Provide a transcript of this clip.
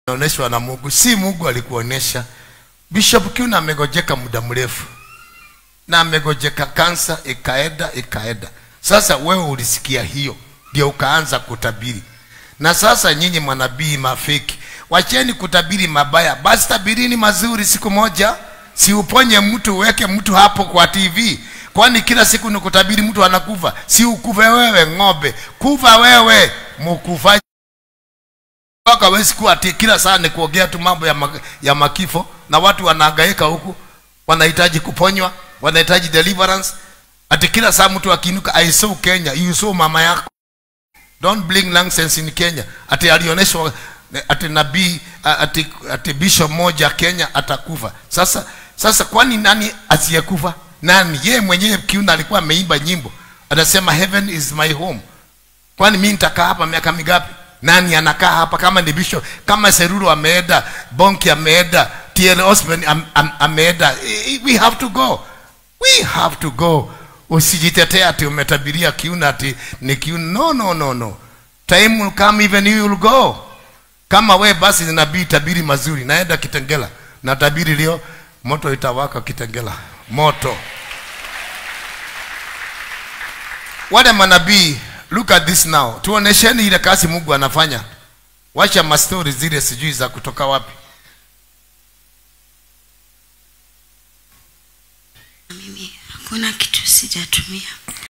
onyeshwa na Mungu, si Mungu alikuonyesha. Bishop Kiuna amegojeka muda mrefu na amegojeka kansa, ikaenda ikaenda. Sasa wewe ulisikia hiyo, ndio ukaanza kutabiri. Na sasa nyinyi manabii mafeki, wacheni kutabiri mabaya, basi tabirini mazuri. Siku moja si uponye mtu, uweke mtu hapo kwa TV. Kwani kila siku ni kutabiri mtu anakufa? Si ukufe wewe ng'ombe, kufa wewe mkufaji mpaka hawezi kuwa ati kila saa ni kuongea tu mambo ya, ma, ya makifo na watu wanahangaika huku wanahitaji kuponywa wanahitaji deliverance ati kila saa mtu akiinuka i saw kenya you saw mama yako don't bring nonsense in kenya ati alionyeshwa ati nabii ati, ati bishop moja kenya atakufa sasa sasa kwani nani asiyekufa nani yeye mwenyewe kiuna alikuwa ameimba nyimbo anasema heaven is my home kwani mi nitakaa hapa miaka mingapi nani anakaa hapa kama ni bishop kama seruru ameenda bonki ameenda tl osman am, am, ameenda we have to go we have to go usijitetea ati umetabiria kiuna ati ni kiuna no no no no time will come even you will go kama we basi nabii tabiri mazuri naenda kitengela na tabiri leo moto itawaka kitengela moto wale manabii look at this now tuonesheni ile kazi mungu anafanya wacha mastori zile sijui za kutoka wapi mimi hakuna kitu sijatumia